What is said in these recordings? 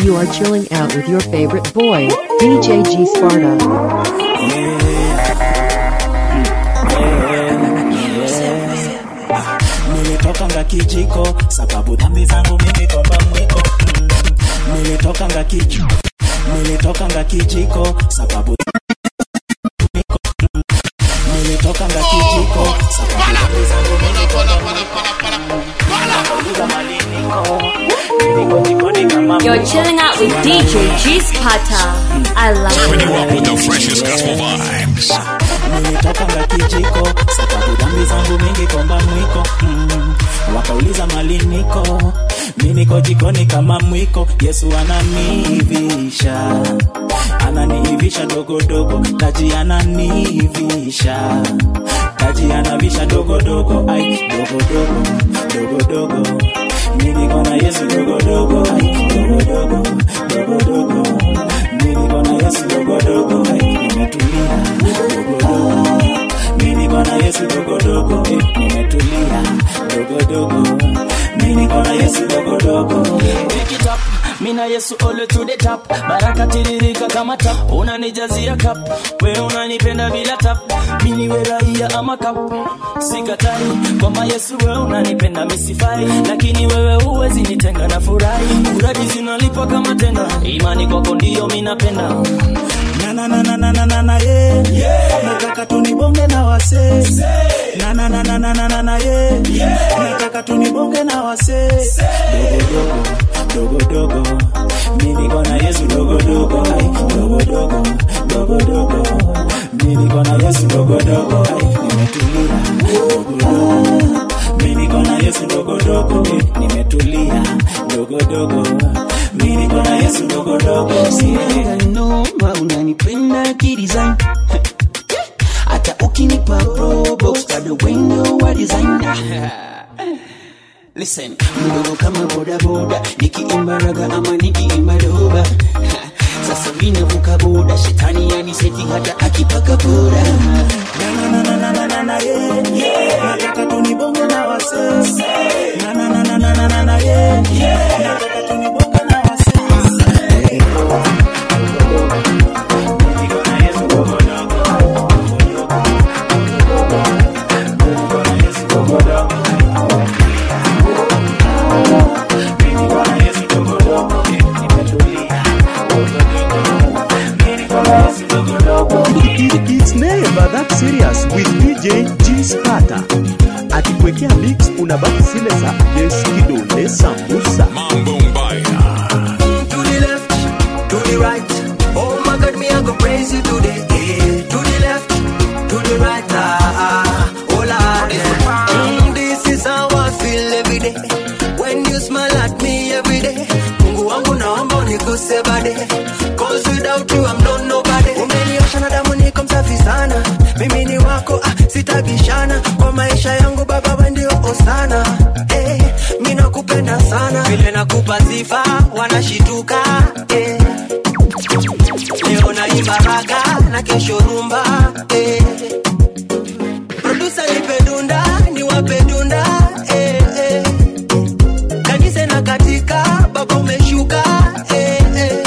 You are chilling out with your favorite boy, DJ G Sparta. nilitokanga kijiko sababu dhambi zangu mimi kwamba mwiko mm. nilitokanga kijiko nilitokanga kijiko sababu mwiko, mm. nilitokanga kijiko sababu dhambi zangu mimi kwamba mwiko Nauliza mali niko niko jikoni kama You're mwiko. chilling out with DJ G Sparta. I love Serving you up it. with the freshest gospel vibes. nilitokanga kijiko sababu dhambi zangu mingi komba mwiko mm. wakauliza mali niko mi niko jikoni kama mwiko yesu ananiivisha ananiivisha dogodogo kaji ananiivisha kaji anavisha dogodogo ai dogodogo dogodogo mi niko na yesu dogodogo ai dogodogo dogodogo mi niko na yesu dogodogo ai nimetulia dogodogo mi niko na yesu dogodogo eh, nimetulia dogodogo mi niko na yesu dogodogo Pick it up, mina Yesu ole to the top, baraka tiririka kama tap, unanijazia cup, we unanipenda bila tap, mini we raia ama cup, sikatai kwamba Yesu we unanipenda misifai, lakini wewe huwezi nitenga na furahi, uradi zinalipa kama tenda, imani kwako ndio minapenda na na na na na na na na yeah. nataka tunibonge na wase na na na na na na na na yeah. nataka tunibonge na wase dogo dogo dogo dogo mimi niko na Yesu dogo dogo ai dogo dogo dogo dogo mimi niko na Yesu dogo dogo ai nimetulia dogo dogo mimi niko na Yesu dogo dogo eh, nimetulia dogo dogo mimi niko na Yesu dogo dogo yeah. noma unanipenda kidesign hata ukinipa probox bado wendo wa designer Listen, mdogo kama bodaboda nikiimba raga ama nikiimba doba Ha, sasa vinavuka boda shetani yaniseti hata akipaka boda na na na na na na na yeah yeah nataka tunibonge na wase na na na na na na na na yeah yeah nataka tunibonge na wase Niko na Yesu dogo dogo. Niko na Yesu dogo dogo. Niko na Yesu dogo dogo. Nimetulia. Dogo dogo. Niko na Yesu dogo dogo. It- It's never that serious with DJ G Sparta. Akikuwekea mix unabaki zile za Yes Kidole Sambusa. Mambo Mbaya. to the left, to the right. Oh my God, me I go praise you today. Eh, To the left, to the right. Ah, ah, oh Lord, yeah. Mm, this is how I feel every day. When you smile at me every day. Mungu wangu naomba unikuse bade. Cause without you I'm not nobody. Umeniosha na damu niko msafi sana. Mimi ni wako, ah, sitabishana. Kwa maisha yangu baba wewe ndio osana. Eh, mimi nakupenda sana. Vile nakupa sifa wanashituka. Eh. Leo naimba raga na kesho rumba. Eh. Producer nipe dunda, niwape dunda. Eh, eh. Kanisa na katika, baba umeshuka. Eh, eh.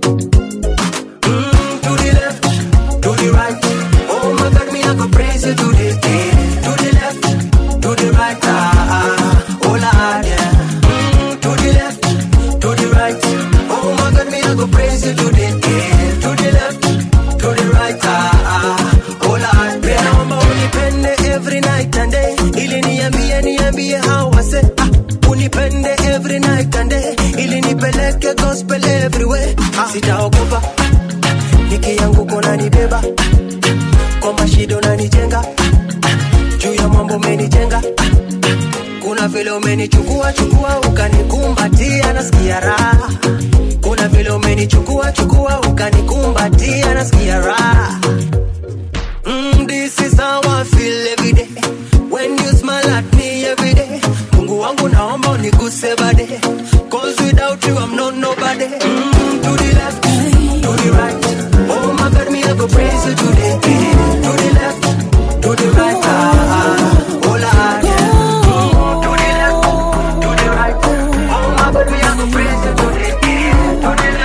Mm, to the left, to the right. Oh my God, me I go praise you today. Eh, to the left, to the right. Ah, ah, oh Lord, yeah. Mm, to the left, to the right. Oh my God, me I go praise you today. Eh, to the left, to the right. Ah, ah, oh Lord, yeah. Naomba unipende every night and day. Ili niambie, niambie how I say. Ah, unipende every night and day. Ili nipeleke gospel everywhere. Ah, sitaogopa. Ah, nikianguka unanibeba Ah, kwa mashida unanijenga Ah, juu ya mambo umenijenga Ah, kuna vile umenichukua chukua ukanikumbatia nasikia raha kuna vile umenichukua chukua ukanikumbatia nasikia raha Mm, this is how I feel every day. When you smile at me every day. Mungu wangu naomba uniguse bade. Cause without you I'm not nobody. Mm, to the left, to the right. Oh my God, me I go praise you today. To the left, to the right. Ah, ah, oh Lord, yeah. Mm, to the left, to the right. Oh my God, me I go praise you today. To the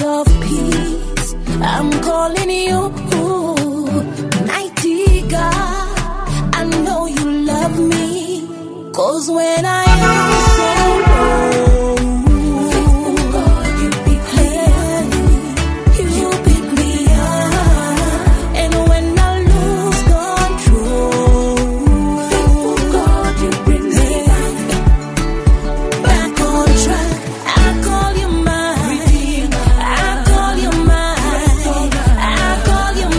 of peace. I'm calling you, mighty God. I know you love me, cause when I am so low, faithful God, you pick me up. You pick me up, and when I lose control, faithful God, you bring me back back on track. I call you mine. I call you mine. I call you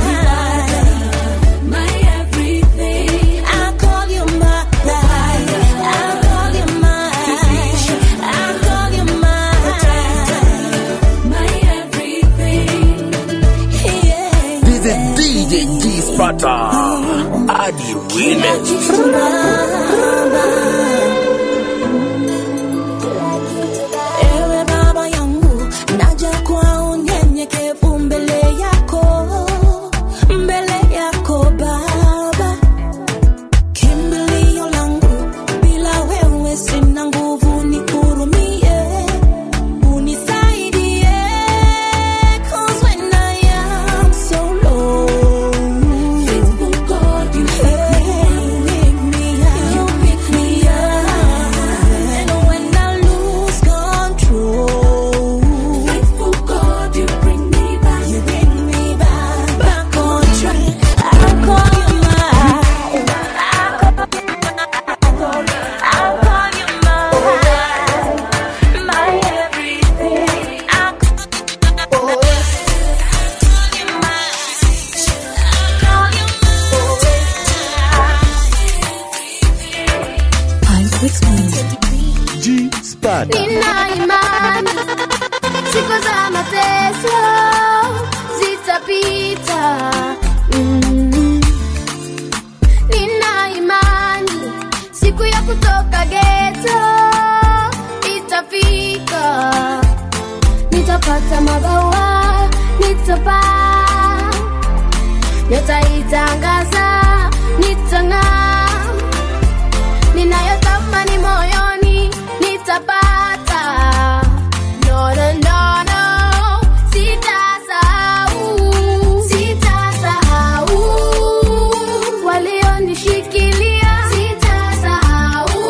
mine. My everything. I call you mine. I call you mine. I call you mine. My everything. Yeah. This is DJ G Sparta. Adi Remix. Ewe baba yangu, naja kwa unyenyekevu mbele yako, mbele yako Baba, kimbilio langu, bila wewe sina nguvu, nihurumie, unisaidie, 'cause when I am so low, faithful God, you pick me up, you pick me up, and when I lose control, faithful God, you bring me back, you bring me back, back on track. I call you mine. I call you mine, my everything. I call you mine. I call you G Sparta. Nina imani siku za mateso zitapita. Mm. Nina imani siku ya kutoka geto itafika. Nitapata mabawa, nitapaa, nitaitangaza, nitang'aa ninayotamani moyoni nitapata. No, no, no, no, sitasahau, sitasahau walionishikilia, sitasahau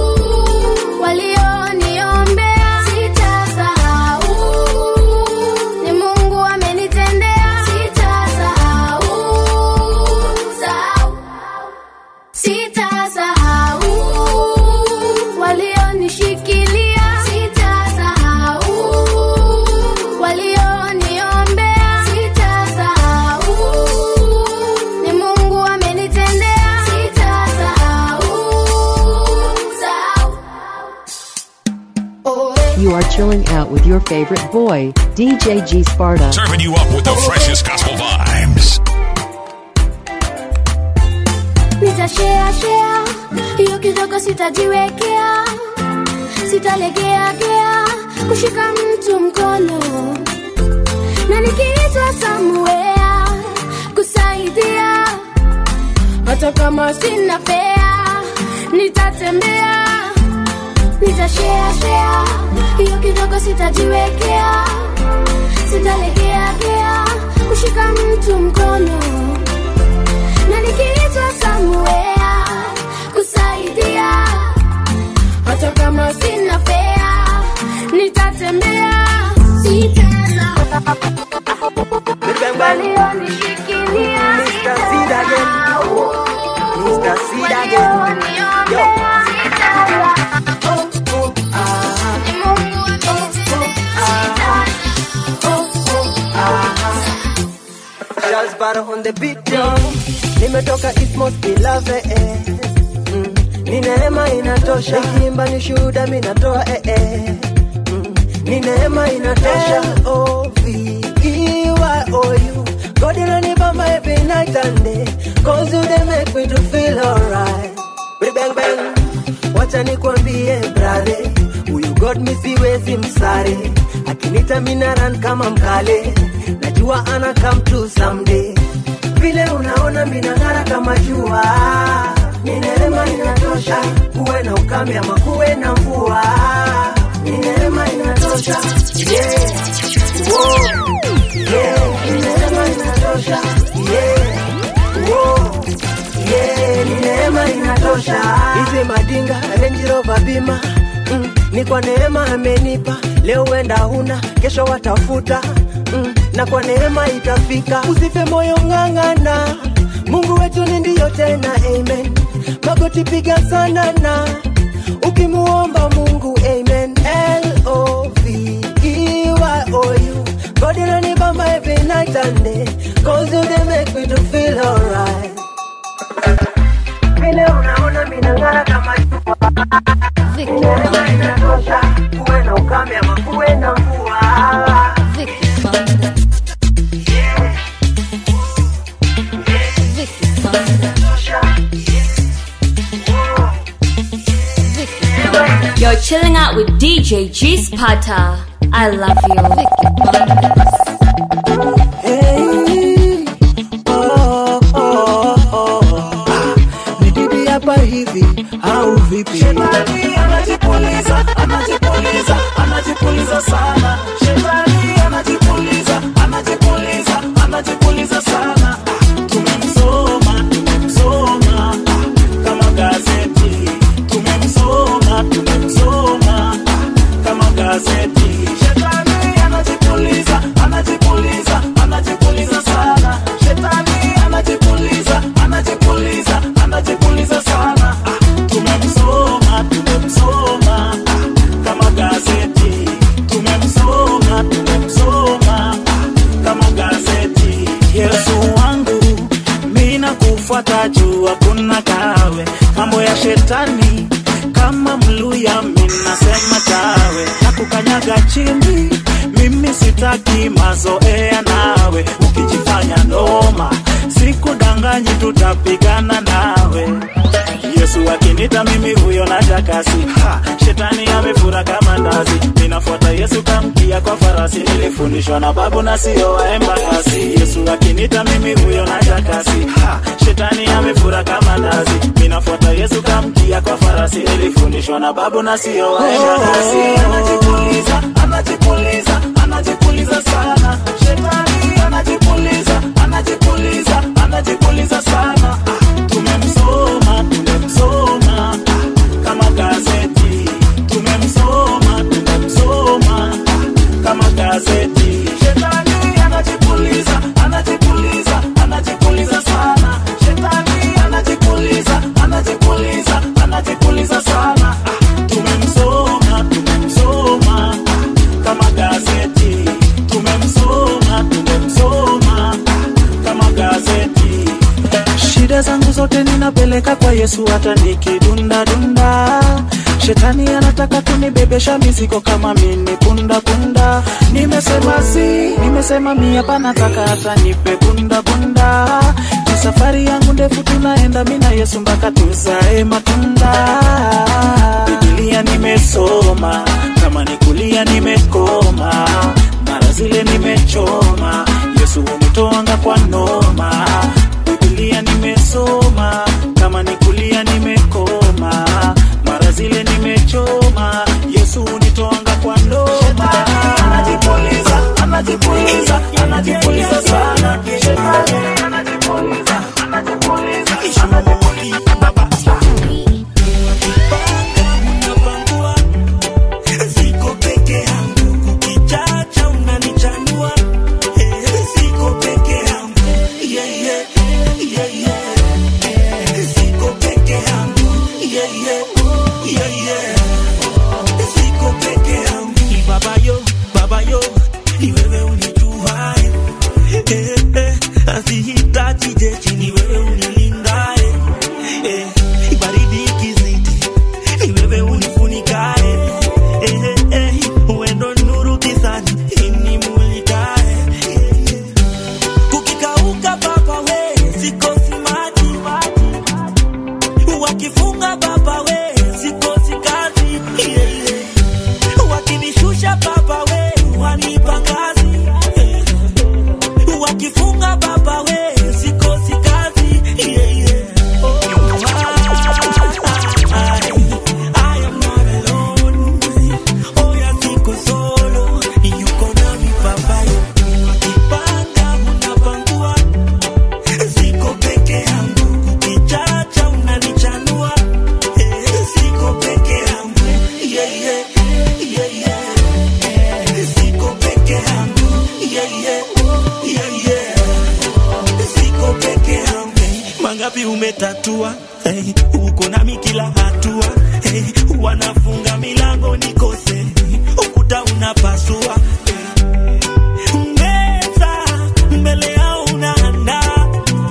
walioniombea, sitasahau ni Mungu amenitendea, sitasahau, sahau sitasahau walionishikilia, sitasahau walioniombea, sitasahau ni Mungu amenitendea, sitasahau sahau. Oh, You are chilling out with your favorite boy, DJ G Sparta. Serving you up with the freshest gospel vibes. nitashare share hiyo kidogo sitajiwekea sitalegea gea kushika mtu mkono na nikiitwa samuea kusaidia hata kama sina fea nitatembea nitashare share hiyo kidogo sitajiwekea sitalegea gea kushika mtu mkono na nikiitwa samuea kusaidia hata kama sina fea nitatembea sitana walionishikilia Mr. Seed again. Mr. Seed again. Yo. walioniombea sitana ni Mungu amenitendea Charles Barrow on the beat yo. Nimetoka East Most Beloved eh. mm. Ni neema inatosha Nikiimba ni shuhuda mi natoa eh, eh. mm. Ni neema inatosha L-O-V-E-Y-O-U God inanibamba every night and day Cause you they make me to feel alright Bidi bang bang Wacha nikwambie brother Huyu God mi siwezi msare Akinita mina run kama mkale Najua ana come to someday Vile unaona minang'ara kama jua Ni neema inatosha Kuwe na ukame ama kuwe na mvua Ni neema inatosha Yeah kupima mm, ni kwa neema amenipa leo wenda huna kesho watafuta mm, na kwa neema itafika usife moyo ng'ang'ana mungu wetu ni ndiyo tena amen magoti piga sana na ukimuomba mungu amen L-O-V-E-Y-O-U God inanibamba every night and day Cause you they make me to feel alright vile unaona minang'ara kama jua Neema inatosha kuwe na ukame ama kuwe na mvua You're chilling out with DJ G Spata. I love you. Hey, oh, oh, oh. Ah, ni bibi hapa hivi au vipi? Shetani anajipuliza, anajipuliza, anajipuliza sana. Shetani anajipuliza, anajipuliza, anajipuliza sana. Ah, Tumemsoma, tumemsoma ah, kama gazeti. Tumemsoma, tumemsoma ah, kama gazeti. Shetani anajipuliza, anajipuliza, anajipuliza sana. Shetani anajipuliza, anajipuliza, anajipuliza sana. Ah, Tumemsoma, tumemsoma ah, kama gazeti. Tumemsoma, tumemsoma ah, kama gazeti. Yesu wangu, mimi nakufuata juu hakuna kawe. Mambo ya shetani kama mluya, mimi nasema tawe na kukanyaga chini. Mimi sitaki mazoea nawe, ukijifanya noma sikudanganyi, tutapigana nawe. Yesu akinita mimi huyo na jakasi ha, shetani amefura kama ndazi. Ninafuata Yesu kamkia kwa farasi, nilifundishwa na babu na sio waemba kasi. Yesu akinita mimi huyo na jakasi ha, shetani amefura kama ndazi. Ninafuata Yesu kamkia kwa farasi, nilifundishwa na babu na sio waemba kasi. Anajipuliza, anajipuliza, anajipuliza sana. Shetani anajipuliza, anajipuliza, anajipuliza sana. Ah, tumemsoma, tumemsoma ah, kama gazeti. Tumemsoma, tumemsoma ah, kama gazeti. Shetani anajipuliza, anajipuliza, anajipuliza sana. Shetani anajipuliza, anajipuliza, anajipuliza sana. Ah, tumemsoma, tumemsoma ah, kama gazeti. Tumemsoma, tumemsoma ah, kama gazeti. Shida zangu zote ninapeleka kwa Yesu, hata nikidunda dunda. Shetani anataka kunibebesha mizigo kama mimi punda punda. Nimesema si, nimesema mi hapa nataka hata nipe punda punda. Ni safari yangu ndefu, tunaenda mi na Yesu mpaka tuzae matunda. Biblia nimesoma, kama ni kulia nimekoma, mara zile nimechoma. Yesu umetoanga kwa noma. Biblia nimesoma, kama ni kulia nimekoma, mara zile nimechoma. Yesu unitoanga kwa noma. Anajipuliza, anajipuliza, anajipuliza sana. Shetani anajipuliza, anajipuliza, anajipuliza. Baba. Unapangua, siko peke yangu, kukichacha unanichanua. Eh, siko peke yangu. Yeah, yeah, yeah, yeah. Siko peke yangu. Yeah, yeah, yeah, yeah. Siko peke yangu. Baba yo, baba yo, ni wewe unijua. Eh, eh, asi yeah, yeah. Yeah, yeah. Siko peke yangu mangapi umetatua hey, uko nami kila hatua hey, wanafunga milango nikose ukuta unapasua hey. meza mbele yao unaandaa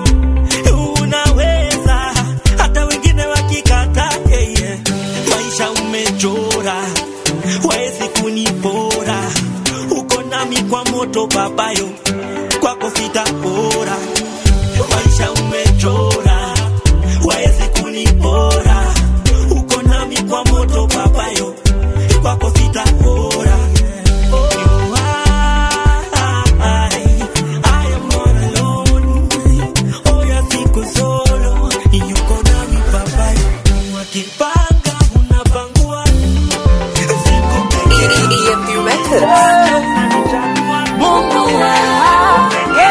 unaweza hata wengine wakikata hey, yeah. maisha umechora waezi kunipora uko nami kwa moto babayo kwako sitapora maisha umechora waezi kunipora uko nami kwa moto babayo kwako sitapora You are- I am not alone. Oh, ya siko solo yuko nami babayo wakipanga unapangua siko peke Mungu wangu,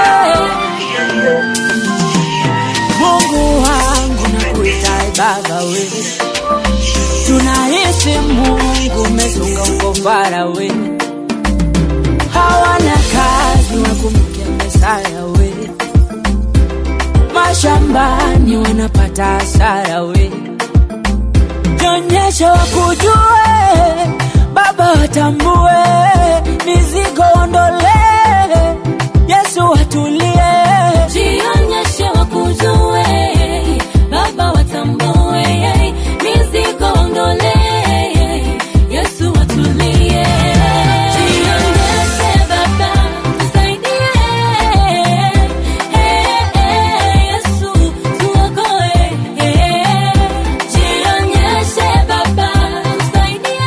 Mungu wangu nakuita baba we, tunahisi Mungu umezunga uko fara we, hawana kazi wakumbuke Mesaya we, mashambani wanapata hasara we, nyonyesha wakujue Baba watambue mizigo ondole, Yesu watulie, jionyeshe wakujue baba watambue mizigo ondole yesu watulie jionyeshe baba tusaidie yesu tuokoe jionyeshe baba tusaidie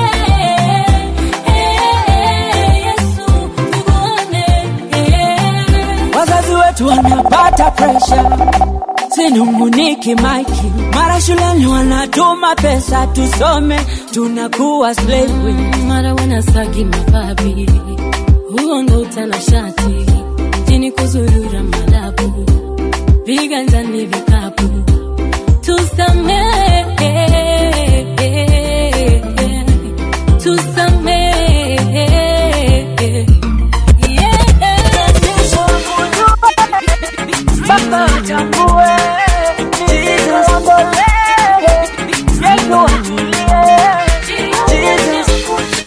yesu tuone wazazi wetu wanapata presha, sinunguniki maiki, mara shuleni wanatuma pesa tusome, tunakuwa slave mara wanasagi mababi huo ndo utanashati jini kuzurura madabu viganjani vikapu tusamehe tusamehe Baba watambue mizigo ondole, Yesu watulie, Jesus.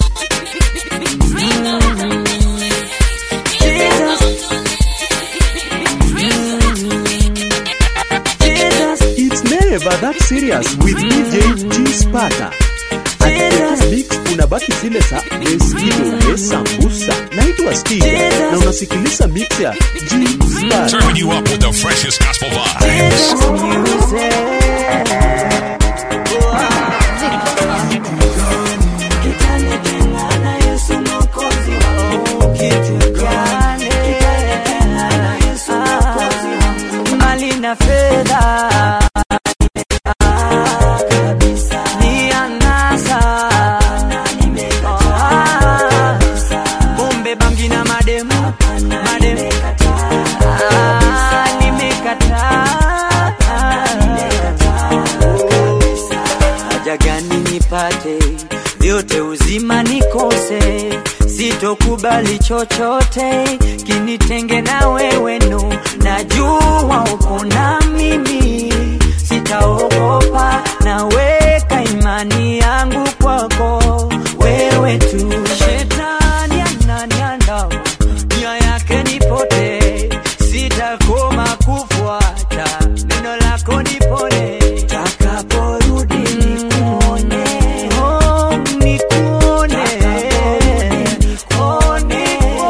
It's never that serious with DJ G Sparta. Akikuwekea mix unabaki zile za Eskido, Sambusa. Naitwa Steve na unasikiliza mix ya G Sparta. Serving you up with the freshest gospel vibes. mali na fedha ni anasa bombe bangi na madem madem Ah, nimekataa haja gani nipate vyote uzima nikose sitokubali chochote kinitenge na wewe no najua uko na mimi sitaogopa naweka imani yangu kwako wewe tu shetani ananiandama nia yake nipote sitakoma kufuata neno lako nipone takaporudi nikuone oh, nikuone nikuone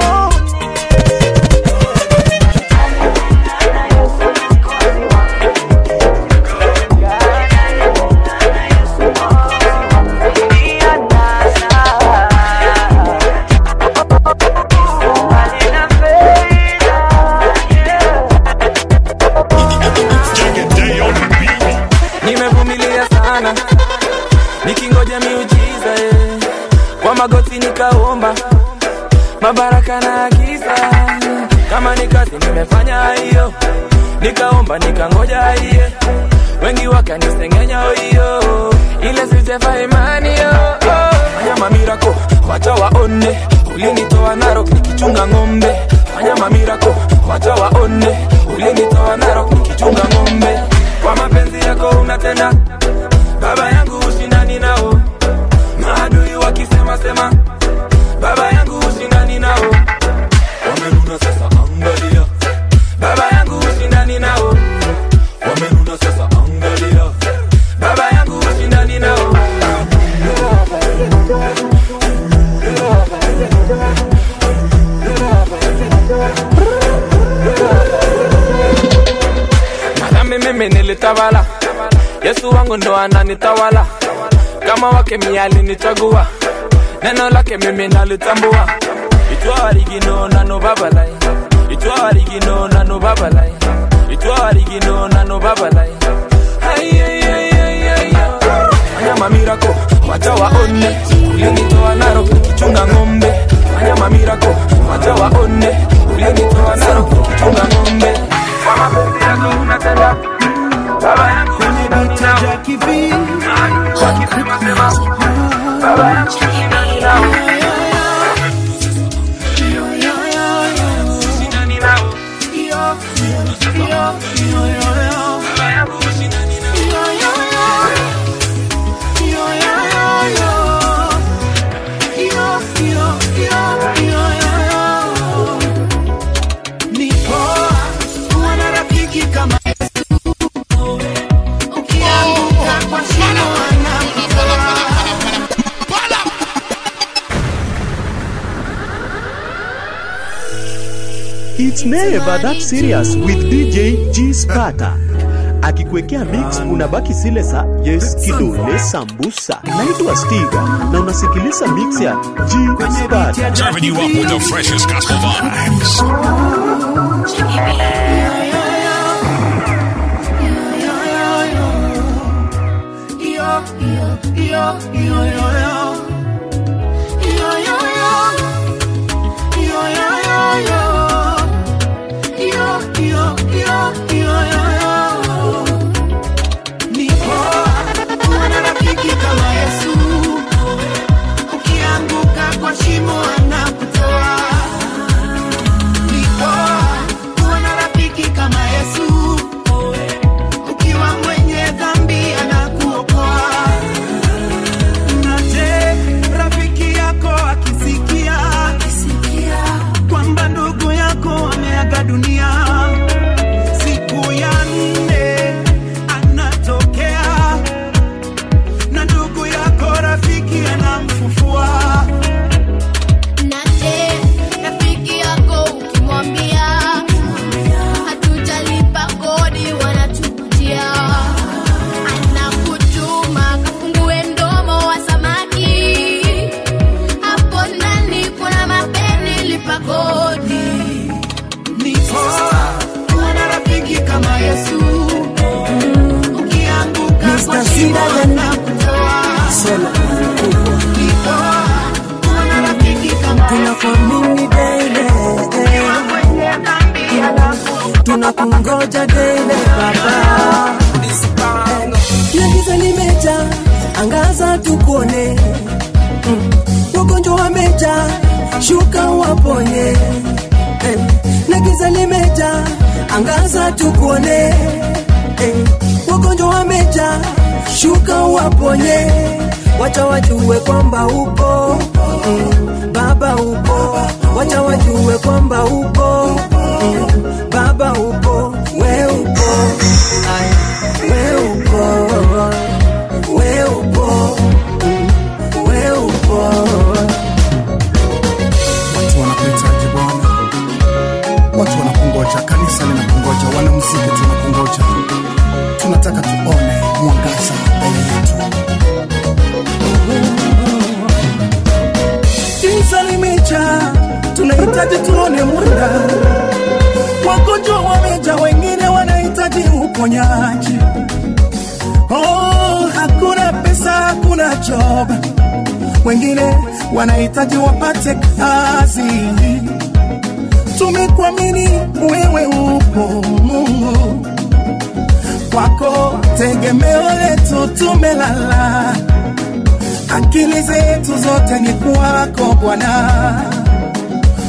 nimevumilia sana nikingoja miujiza eh. kwa magoti nikaomba mabaraka na agiza kama ni kazi nimefanya hiyo nikaomba nikangoja hiye wengi wakanisengenya hiyo ile sijefa imani yo oh. fanya mamirako wacha waone ulinitoa narok nikichunga ng'ombe fanya mamirako wacha waone ulinitoa narok nikichunga ng'ombe kwa mapenzi yako unatenda baba yangu ushindani nao maadui wakisema sema baba yangu ushindani nao wamenuna sasa angalia baba yangu ushindani nao wamenuna sasa angalia baba yangu ushindani nao madhambi mimi nilitawala yesu wangu ndo ananitawala kama wake miali nichagua neno lake mimi nalitambua itwawarigino nano babalai itwawarigino nano babalai itwawarigino nano babalai fanya mamirako wacha waone ulinitoa naro kichunga ng'ombe fanya mamirako wacha waone ulinitoa naro kichunga ng'ombe kwa mapenzi yako unatenda baba yangu ushindani nao baba yangu ushindani nao ushindani nao baba yangu ushindani nao Ni poa kuwa na rafiki kama ukianguka kwa shimo anakutoa. It's never that serious with DJ G Sparta. Akikwekea mix unabaki zile za yes kidole sambusa. Naitwa Stiga na unasikiliza mix ya G Sparta. Serving you up with the freshest gospel vibes. Ni poa kuwa na rafiki kama Yesu, ukianguka kwa shimo anakutoa. Ni poa kuwa na rafiki kama Yesu, ukiwa mwenye dhambi anakuokoa. Na je, rafiki yako akisikia kwamba ndugu yako ameaga dunia siku ya nne anatokea na ndugu yako rafiki anamfufua Na je, rafiki yako ukimwambia hatujalipa kodi wanatukutia, anakutuma kafungue mdomo wa samaki, hapo ndani kuna mapeni, lipa kodi. ni poa kuwa na rafiki kama Yesu ukianguka kwa shimo anakutoa ni poa kuwa na rafiki kama tunakuamini daily ukiwa mwenye dhambi anakuokoa tunakungoja daily baba kila giza limeja angaza tukuone Mm. wagonjwa wameja shuka waponye Eh, na giza limeja angaza tukuone Eh, wagonjwa wameja shuka waponye wacha wajue kwamba upo mm, baba upo wacha wajue kwamba upo mm, baba upo we upo Ay, we upo we upo mm, we upo watu wanakuhitaji Bwana, watu wanakungoja, kanisa linakungoja, wanamuziki tunakungoja, tunataka tuone mwangaza mbele yetu. giza limeja tunahitaji tuone mwanga wagonjwa wameja wengine wanahitaji uponyaji oh, hakuna pesa hakuna job wengine wanahitaji wapate kazi tumekuamini wewe upo mungu kwako tegemeo letu tumelala akili zetu zote ni kwako bwana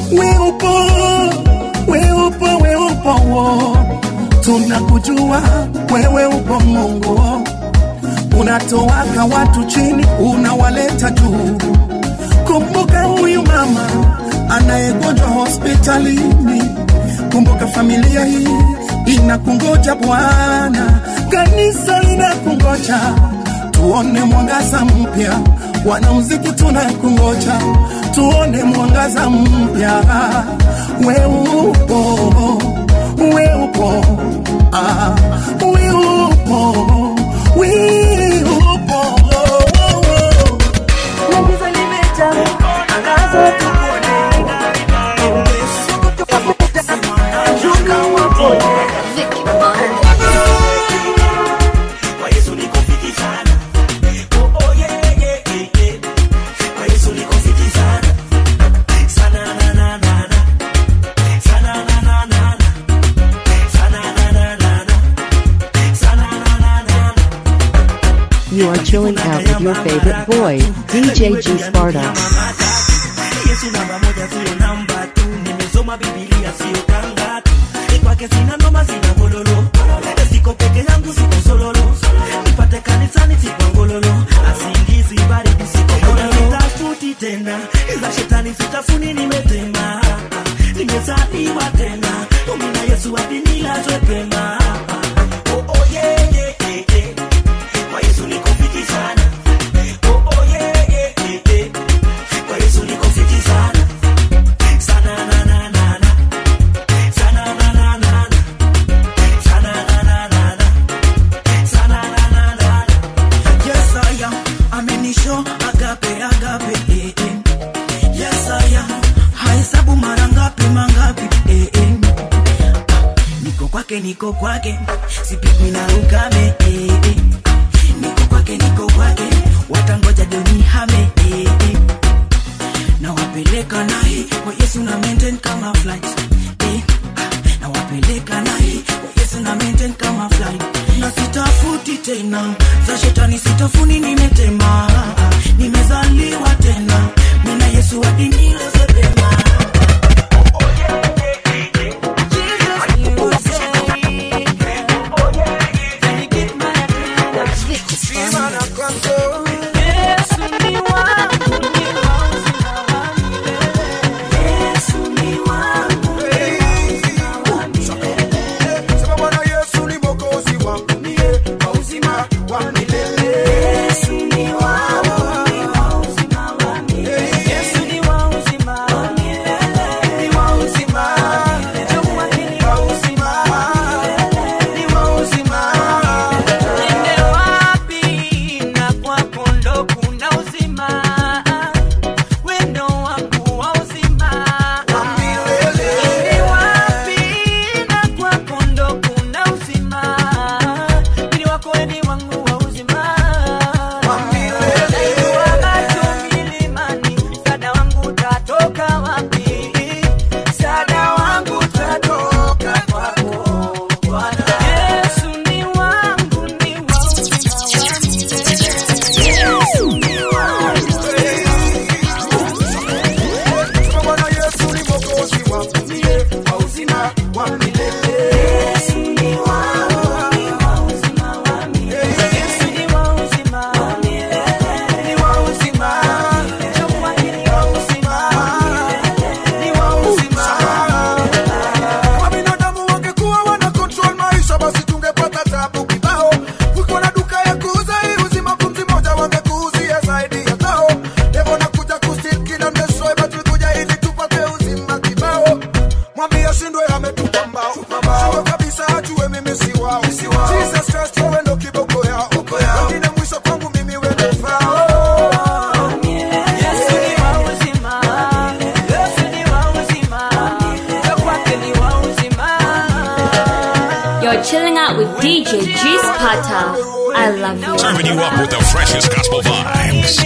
we upo we upo we upo wo. tunakujua wewe upo mungu unatowaka watu chini unawaleta juu kumbuka huyu mama anayegonjwa hospitalini kumbuka familia hii inakungoja bwana kanisa linakungoja tuone mwangaza mpya wanamuziki tunakungoja tuone mwangaza mpya we upo we upo ah, we upo we upo Na giza limejaa, angaza tukuone. Shuka wapone. Kwa Yesu niko fiti sana. Oh, oh, yeah, yeah, yeah, yeah. Kwa Yesu niko fiti sana. Sana, na, na, na, na. Sana, na, na, na, na. Sana, na, na, na, na. Sana, na, na, na, na. You are chilling out with your favorite boy, DJ G Sparta. Yesu namba moja sio namba tu, nimesoma Biblia sio kanga tu. Kwake sina noma sina gololo, siko peke yangu siko sololo, nipate kanisani siko ngololo, asingizi baridi siko gololo. Sitafuti tena za shetani sitafuni, nimetema nimezaliwa tena, umina Yesu hadi nilazwe pema. Oh, oh, yeah, yeah, yeah, yeah. Kwa Yesu niko fiti sana. Oh, oh, yeah, yeah, yeah, yeah. Kwa Yesu niko fiti sana. Sana, na, na, na, na. Sana, na, na, na, na. Sana, na, na, na, na. Sana, na, na, na, na. Yes, I am. Amenisho agape, agape, eh, eh. Yes, I am. Hahesabu mara ngapi, mangapi, eh, eh. Niko kwake, niko kwake, sipigwi na ukame, eh, eh. Niko kwake, niko kwake, watangoja doni hame, eh, eh. Na wapeleka naye kwa Yesu na maintain kama flight, eh. Na wapeleka naye kwa Yesu na maintain kama flight. Na sitafuti tena za shetani, sitafuni, nimetema, nimezaliwa tena, mina Yesu hadi nilazwe pema. Niende wapi na kwako ndo kuna uzima, wendo wangu wa uzima. Niende wapi na kwako ndo kuna uzima, mwili wako weni wangu wa uzima. Najua macho milimani, msaada wangu utatoka wapi? Msaada wangu utatoka kwako Bwana. Yesu ni wangu, ni wa uzima wangu. Yesu ni wangu. Kama binadamu wangekuwa wana control maisha, basi tungepata tabu kibao. Kuko na duka ya kuuza hii uzima, pumzi moja wangekuuzia zaidi ya tao. Devo nakuja kusteal kill and destroy, but tulikuja ili tupate uzima kibao. Mwambie ashindwe, ametupa mbao. Shindwe kabisa, ajue mimi si wao. Jesus Christ, wewe ndo kiboko yao. Wengine mwisho kwangu mimi wewe ndo fao. Yesu ni wa uzima. Yesu ni wa uzima. Kwa kwake ni wa uzima. You're chilling out with DJ G Sparta. I love you. Serving you up with the freshest gospel vibes.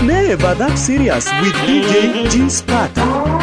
never that serious with DJ G Sparta.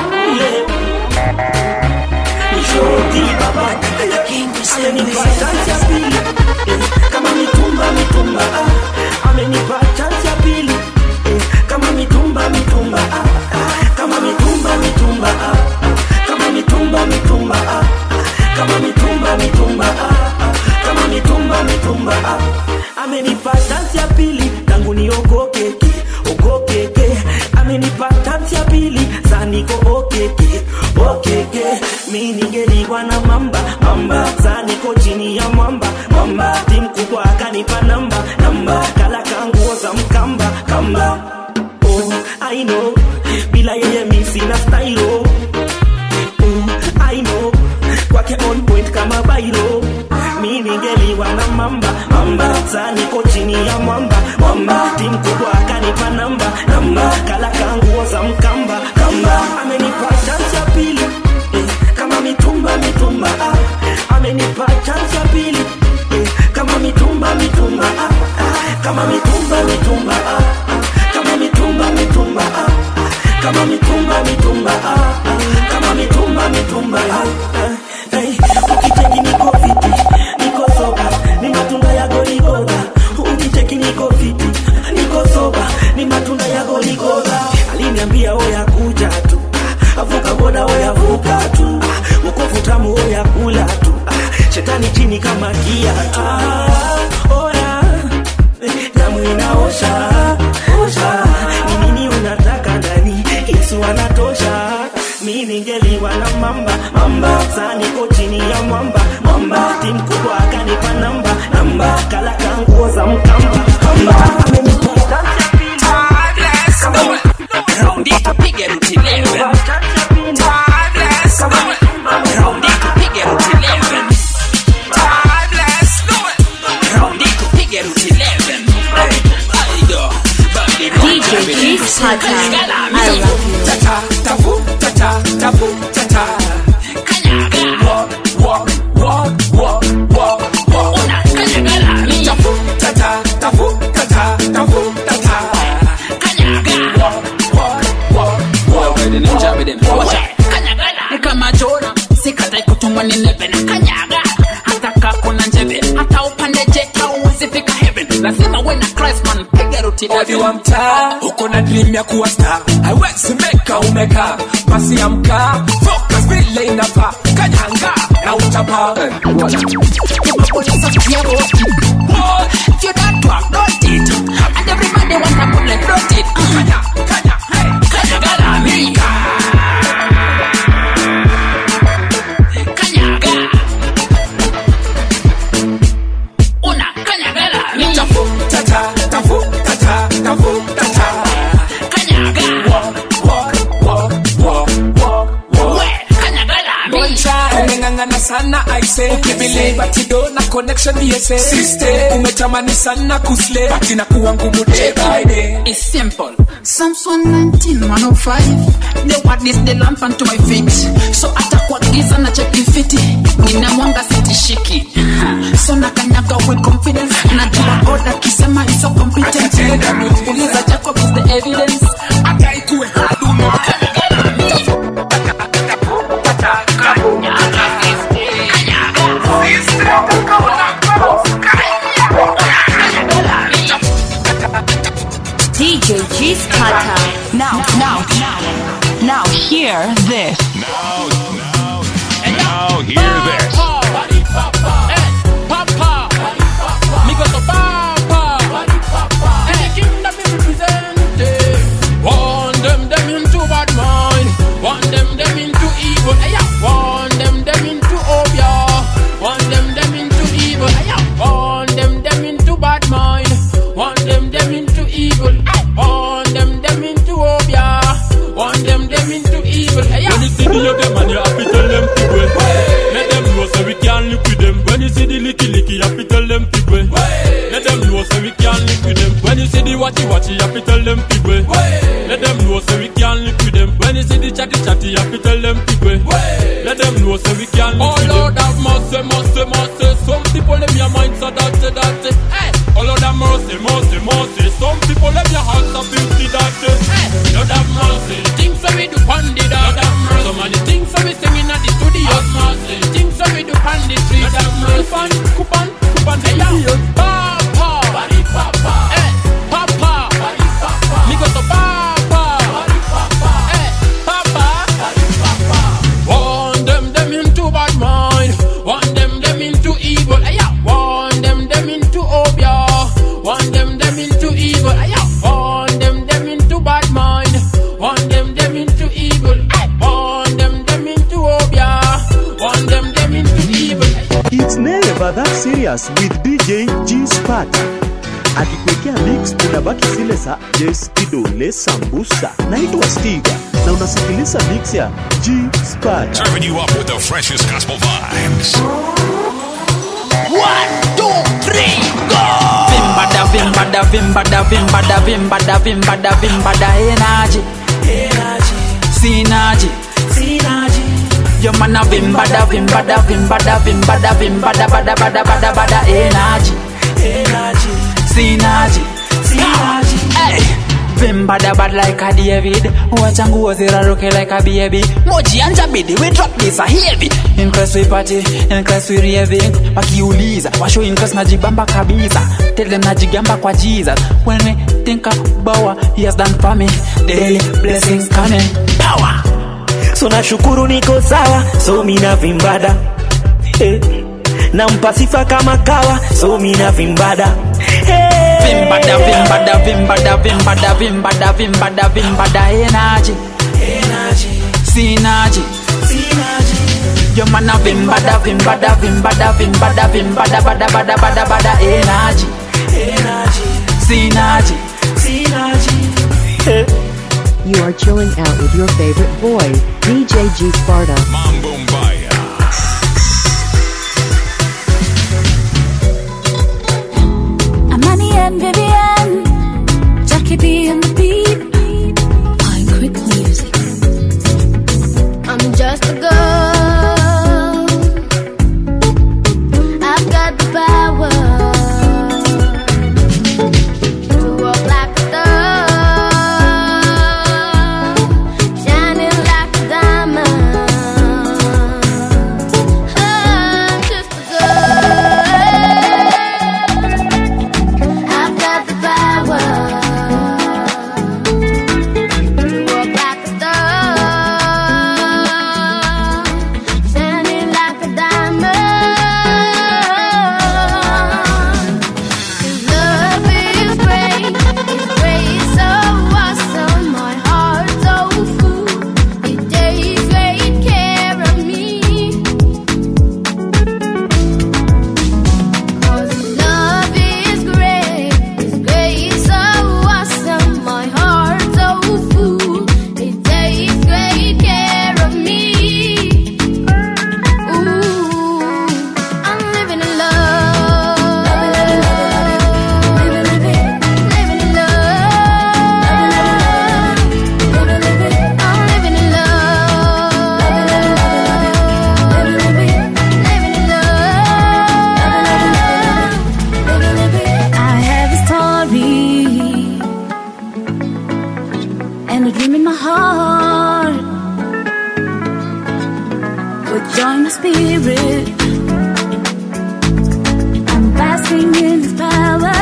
amenipa chance ya pili eh, kama mitumba mitumba ah, amenipa chance ya pili eh, kama mitumba mitumba ah, ah, kama mitumba mitumba ah, ah, kama mitumba mitumba ah, ah, kama mitumba mitumba ah, ah, kama mitumba mitumba ah, amenipa chance ya pili tangu niogokeke ogokeke amenipa chance ya pili saniko okeke okeke mi ningeliwa na mamba mamba saniko chini ya mwamba mwamba timu kubwa akanipa namba namba kala kanguo za mkamba kamba oh, I know bila yeye mi sina style oh. Mm, I know kwake on point kama bairo mi ningeliwa na mamba mamba saa niko chini ya mwamba mwamba timu kubwa akanipa namba namba kala kanguo za mkamba kamba amenipa chance ya pili eh, kama mitumba mitumba ah, amenipa chance ya pili eh, kama mitumba mitumba ah, ah, kama mitumba mitumba ah, ah, kama mitumba mitumba ah, ah, kama mitumba mitumba ah, ah, kama mitumba mitumba ah, ah, hey, ukicheki niko fiti niko soba ni matunda ya goligoda ukicheki niko fiti niko soba ni matunda ya goligoda aliniambia oya kuja tu ah, avuka boda oya vuka tu ah, ukofu tamu oya kula tu ah, shetani chini kama kiatu ah, oya damu inaosha osha ni nini unataka ndani yesu anatosha mi ningeliwa na mamba mamba saa niko chini ya mwamba mwamba timu kubwa akanipa namba namba kala kanguo za mkamba kamba amenipa chance ya pili. Kama- Raundi tupige ruti leo. Timeless. Raundi tupige ruti leo. Timeless. Raundi tupige ruti leo. Aido. Body DJ G Sparta. I love you. Tata, tafu, tata, tafu, tata. Kanyaga. Walk, walk, walk, walk, walk, walk. Una kanyaga lami. Tafu, tata, tafu, tata, tafu, tata. Kanyaga. Walk, walk, walk, walk. Kanyaga lami. kama jona sikatai kutumwa ni neve na kanyaga hata kakuna njeve hata upande jeta uwezi fika heaven lazima we na christ man piga ruti odi wa mtaa uko na dream ya kuwa star haiwezi meka umeka basi amka focus vile inafaa kanyanga na utapa If you don't work, don't it. And everybody want a bullet, don't it. Kanya, kanya, hey, kanya galami. Kanyaga. Una kanya galami. tafu tata tafu tata tafu tata Kanyaga. walk walk walk walk walk walk We, kanya galami. Don't try. umeng'ang'ana sana aise ukibelieve ati do na connection yese sister umetamani sana kusle ati na kuwa ngumu day by day It's simple. Psalms 119, 105. The word is the lamp unto my feet. So hata kwa giza na cheki fiti. Nina mwanga sitishiki. So na kanyaga with confidence. Najua God akisema is so competent. Uliza Jacob is the evidence. hata ikuwe huduma DJ G Sparta. Now, now, now, now, hear this. Now, now, now, hear this. Warn them, them into bad mind. Warn them, them into evil. Hey, yeah. Warn them, them into obia. Warn them, them into evil. Hey, yeah. Warn them, them into bad mind. Warn them, them into evil. Hey. Warn them, them into obia. Warn them, them into evil. Hey, yeah. When you see the yoga man, you have to tell them to go. Let them know so we can live with them. When you see the licky licky, you have to tell them to go. Let them know so we can live with them. When you see the watchy watchy, you have to tell them to go. Let them know so we can live with them. When you see the chatty chatty, you have to tell them to go. Let them know so we can live Oh with them. Lord have mercy, mercy, mercy. Some people in your mind so dirty, dirty. Hey, Oh Lord have mercy, mercy, mercy. Some people let their hearts up empty that day. Lord have mercy. Things that we do on the dog. Lord have mercy. Some of the things that we singing at the studio. Have mercy. Things that we do on the street. Lord have mercy. Coupon, coupon, coupon. Hey yo, papa, body papa. Eh, papa, body papa. Me go to papa, body papa. Eh, papa, body papa. One them them into bad mind. One them them into evil. Hey yo, one them them into obia. One them them into evil. Hey yo, one them them into bad mind. One them them into evil. Hey, one them them into obia. One them them into evil. It's never that serious with DJ G Sparta. Akikuwekea mix unabaki zile za Yes Kidole Sambusa. Naitwa Stiga na unasikiliza mix ya G Sparta. Serving you up with the freshest gospel vibes. One, two, three, go! Vimbada, vimbada, vimbada, vimbada, vimbada, vimbada, vimbada, energy. Energy. Synergy. Synergy. Your man a vimbada, vimbada, vimbada, vimbada, vimbada, bada, bada, bada, bada, energy. Energy. Synergy. Synergy. Hey. Vimbada bad like a David Wacha nguo ziraruke like a baby Moji anja bidi we drop this a heavy In class we party, in class we raving Wakiuliza, washo in class najibamba kabisa Tell them najigamba kwa Jesus When we think about what he has done for me Daily blessings coming Power so nashukuru niko sawa so mina vimbada eh. nampa sifa kama kawa so mina vimbada Vimbada, vimbada, vimbada, vimbada, vimbada, vimbada, vimbada, energy. Energy. Synergy. Synergy. Your man a vimbada, vimbada, vimbada, vimbada, vimbada, bada, bada, bada, bada, energy. Energy. Synergy. Synergy. You are chilling out with your favorite boy, DJ G Sparta. Amani and Vivian, Jackie B and the beat. Pine quick music. I'm just a girl. I've got the power to walk like a star, shining like a diamond. I'm just a girl. I've got the power to walk like a star, shining like a diamond. Love is great, it's great, so awesome. My heart's so full, it takes great care of me. 'Cause love is great, it's great, so awesome. My heart's so full, it takes great care of me. Ooh, I'm living in love, living in love, I'm living in love, living in love. I have a story and a dream in my heart. But join the spirit. I'm basking in His power.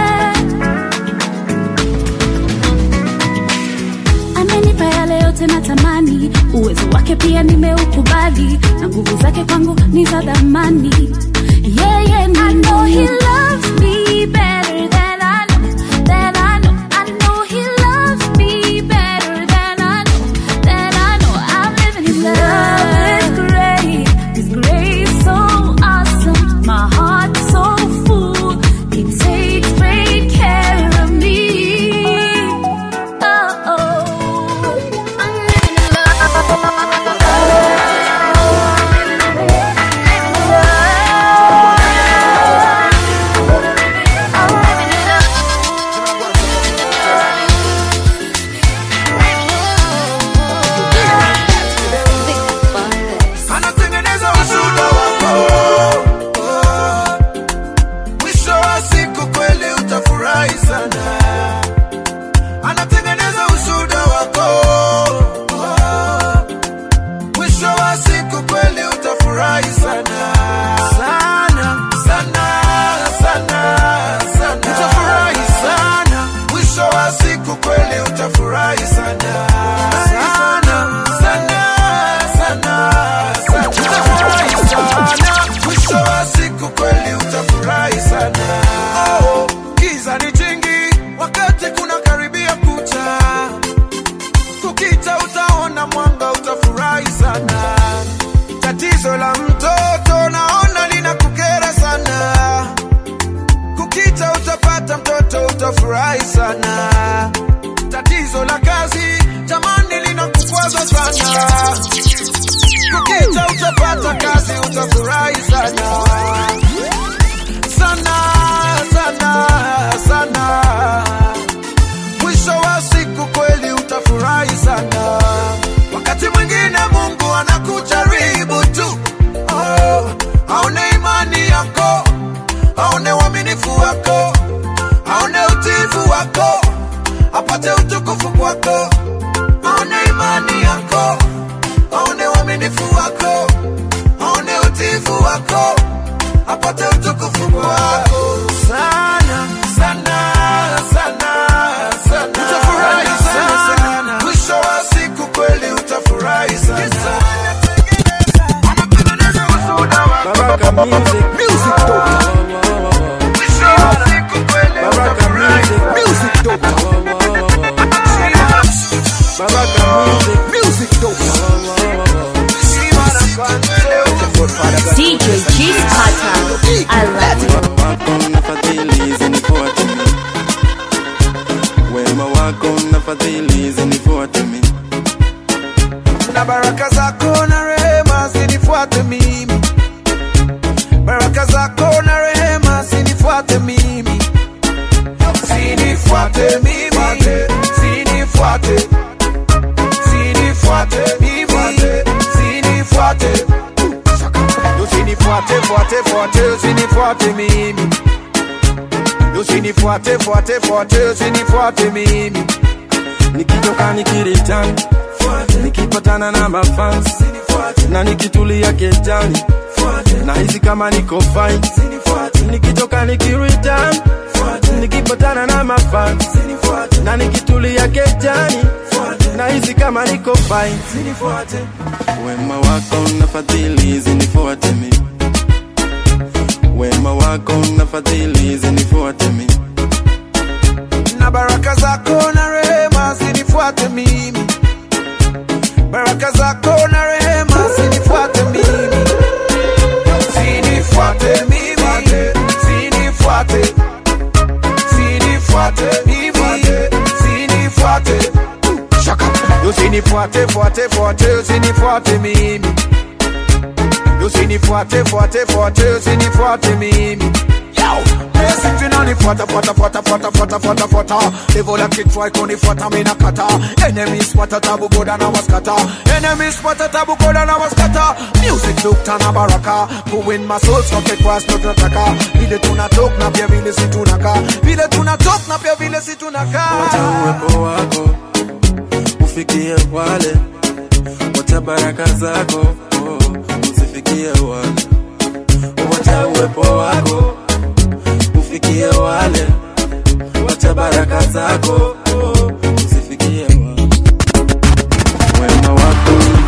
Amenipa yale yote natamani, uwezo wake pia nimeukubali, na nguvu zake kwangu ni za dhamani. Yeye ni I know he loves me better than I know, than I know. I know he loves me better than I know, than I know. I'm living his love. is great, His grace utafurahi sana tatizo la kazi jamani linakukwaza sana kukita utapata kazi utafurahi sana sana sana sana mwisho wa siku kweli utafurahi sana wakati mwingine mungu anakujaribu tu oh, aone imani yako aone uaminifu wako aone utifu wako apate utukufu kwako aone imani yako aone uaminifu wako aone utifu wako apate utukufu kwako sana sana sana sana utafurahi sana mwisho wa siku kweli utafurahi sana Baraka music, music doctor. Baraka music, music doctor. Baraka music, music doctor. DJ G Sparta. I love you. wako na fadhili zinifuate mimi. Wema wako na fadhili zinifuate mimi. na baraka zako na rehema zinifuate mimi baraka zako na rehema zinifuate mimi zinifuate mimi zinifuate zinifuate mimi zinifuate usinifuate fuate fuate usinifuate mimi usinifuate fuate fuate usinifuate mimi nikitoka nikiritani nikipatana na mafans na nikitulia kejani na hizi kama niko fine nikitoka nikiritan nikipatana na mafans na nikitulia kejani na hizi kama niko fine wema wako na fadhili zinifuate mi wema wako na fadhili zinifuate mi na baraka zako na rehema zinifuate mimi baraka zako na rehema zinifuate mimi zinifuate mimi zinifuate zinifuate mimi zinifuate shaka usinifuate fuate fuate usinifuate mimi usinifuate fuate fuate usinifuate mimi Basic tunanifuata fuata fuata fuata fuata fuata fuata Devil like it try kunifuata mina kata Enemies pata tabu goda na waskata Enemies pata tabu goda na waskata Music dokta na baraka Kuwin my soul soke cross no tunataka Vile tunatok na pia vile si tunaka Vile tunatok na pia vile si tunaka wacha uwepo wako ufikie wale wacha baraka zako oh, usifikie wale wacha uwepo wako ufikie wale wacha baraka zako oh, usifikie wale wema wako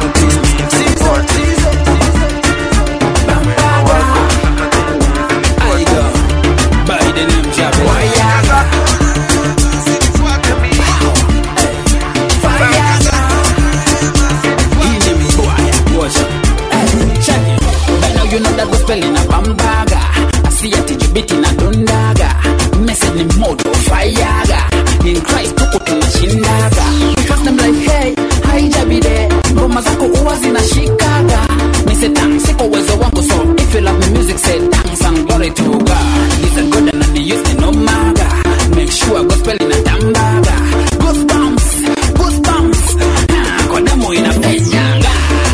you know that gospel in a bambaga asiati jibiti na dondaga message ni moto fayaga in Christ tuko tunashindaga because them like hey haijabide ngoma zako huwa zinashikaga mise tang siko uwezo wangu so if you love me music say thanks and glory to God listen God and me use me no maga make sure gospel in a tambaga goosebumps goosebumps ah, kwa damu inapenyaga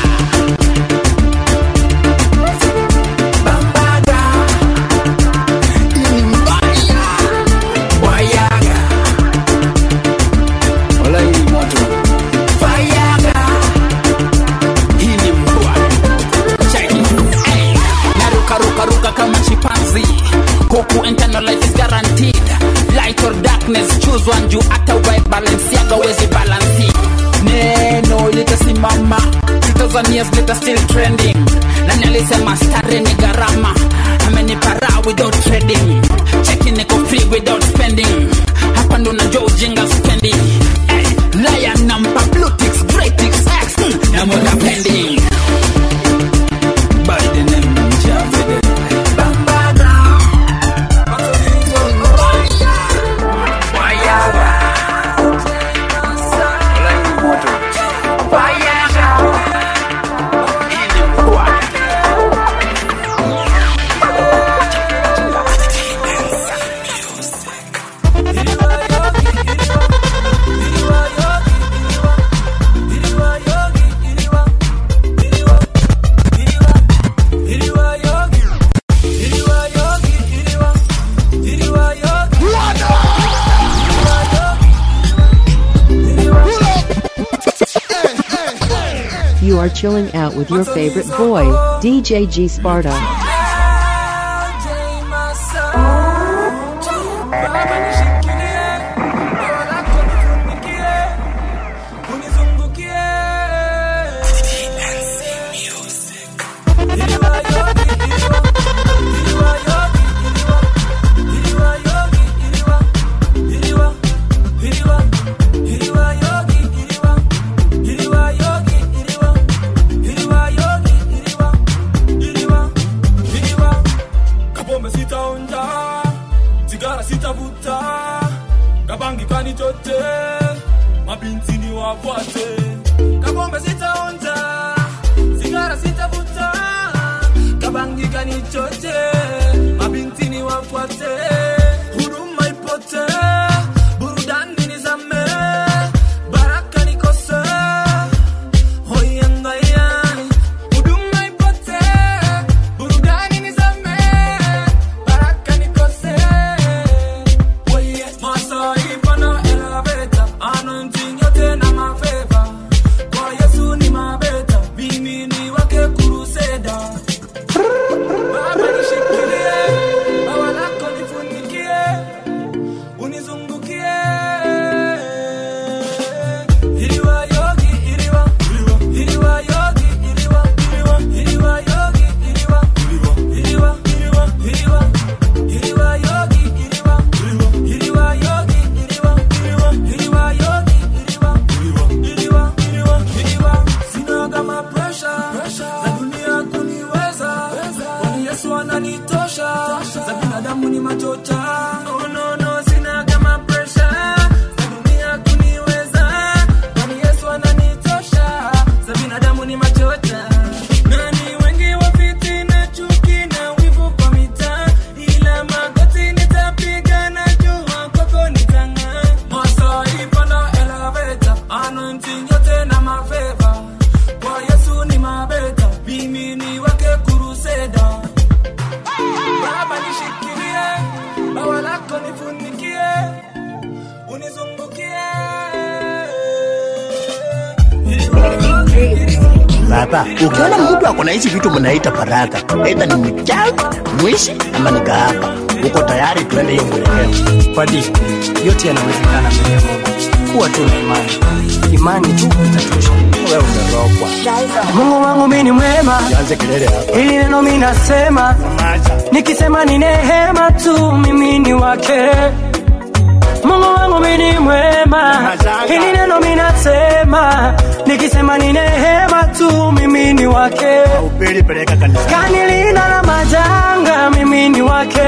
narukarukaruka kama chipanzi huku internal life is guaranteed light or darkness choose one juu hata uvae balenciaga wezi balansi neno litasimama zitazanias lita still trending nani alisema stare ni gharama amenipara without trading cheki niko free without spending hapa ndo najua ujinga spending hey, lion nampa blue ticks great ticks x mm, namweka pending by the name Javede. are chilling out with your favorite boy, DJ G Sparta. kapombe sitaonja sigara sitavuta kabangi kanichote mabinti ni wafuate kapombe sitaonja sigara sitavuta kabangi kanichote mabinti ni wafuate huduma ipote burudani nizame baraka nikose hoyangayani huduma ipote burudani nizame baraka nikose Oye, masaifa na eleveta anointing yote na mafeva kwa yesu ni mabeta mimi ni wake kuruseda baba nishikilie bawa lako nifunikie unizungukie iliwa yogi iliwa iliwa yogi iliwa iliwa yogi iliwa iliwa iliwa iliwa iliwa yogi iliwa iliwa yogi iliwa iliwa yogi iliwa iliwa iliwa iliwa sina kama pressure za dunia kuniweza kwani Yesu ananitosha za binadamu ni machocha no no no sina kama pressure za dunia kuniweza kwani Yesu ananitosha za binadamu ni machocha nani wengi wa fitina chuki na wivu kwa mitaa ila magoti nitapiga na jua kwako nitang'aa masaifa na eleveta anointing yote na mafeva kwa Yesu ni mabeta mimi ni wake kuruseda baba nishikilie bawa lako nifunikie unizungukie Baba, ukiona mtu ako na hizi vitu mnaita baraka, aidha ni mchawi, mwishi ama ni kahaba, uko tayari tuende hiyo mwelekeo? Padi, yote yanawezekana mbele ya Mungu. Kuwa tu na imani, imani tu itatosha. Wewe umerogwa. Mungu wangu mimi ni mwema, Anze kelele hapa. hili neno mimi nasema, nikisema ni neema tu, mimi ni wake. Mungu wangu mimi ni mwema, hili neno mimi nasema, nikisema ni neema tu, mimi ni wake. Upeli peleka kanisa. Kanilinda na majanga, mimi ni wake.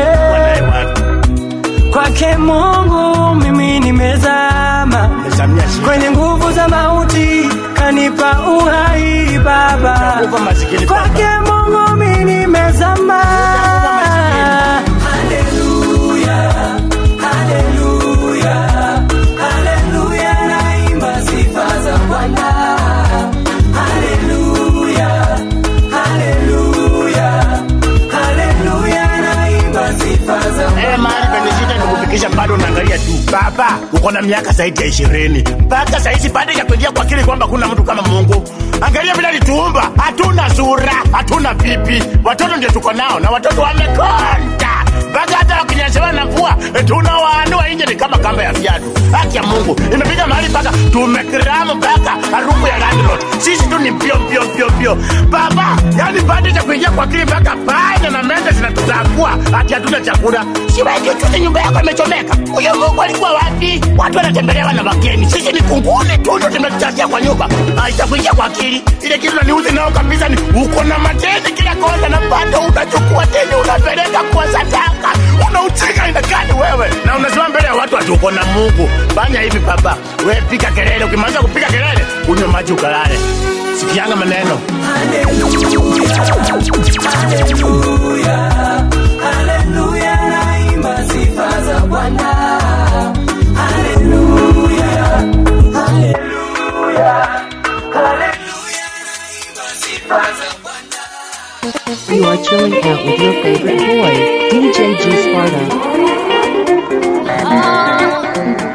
Kwake Mungu mimi nimezama kwenye nguvu za mauti, kanipa uhai Baba. Kwake Mungu mimi nimezama. Haleluya, haleluya, haleluya, naimba sifa za Bwana. Haleluya, haleluya, haleluya, naimba sifa za Eh, mahali penishika nikufikisha bado unaangalia tu. Baba, uko na miaka zaidi ya ishirini mpaka sahizi bado ya kuingia kwa akili kwamba kuna mtu kama Mungu. Angalia vile alituumba, hatuna sura, hatuna pipi, watoto ndio tuko nao na watoto wamekonda mpaka hata wakinyeshewa na mvua eh, tunawaanua nje ni kama kamba ya viatu. Haki ya Mungu imefika mahali mpaka tumekiramu mpaka harufu ya landlord. Sisi tu ni pio pio pio pio. Baba, yani bado ya kuingia kwa akili mpaka panya na mende zinatutambua hati hatuna chakula. Si wewe juzi nyumba yako imechomeka. Huyo Mungu alikuwa wapi? Watu wanatembelewa na wageni. Sisi ni kunguni tu ndio tumetuchazia kwa nyumba. Haitakuingia kwa akili. Ile kitu naniuzi nao kabisa ni uko na mateni kila kona na bado unachukua teni unapeleka kwa sadaka. Unaucheka ina gani wewe? Na unasema mbele ya watu ati uko na Mungu. Fanya hivi baba. Wewe piga kelele. Ukimaliza kupiga kelele, unywe maji ukalale. Sikianga maneno. Haleluya, naimba sifa za Bwana. Haleluya, haleluya, haleluya, naimba sifa za Bwana. You are chilling out with your favorite boy, DJ G Sparta.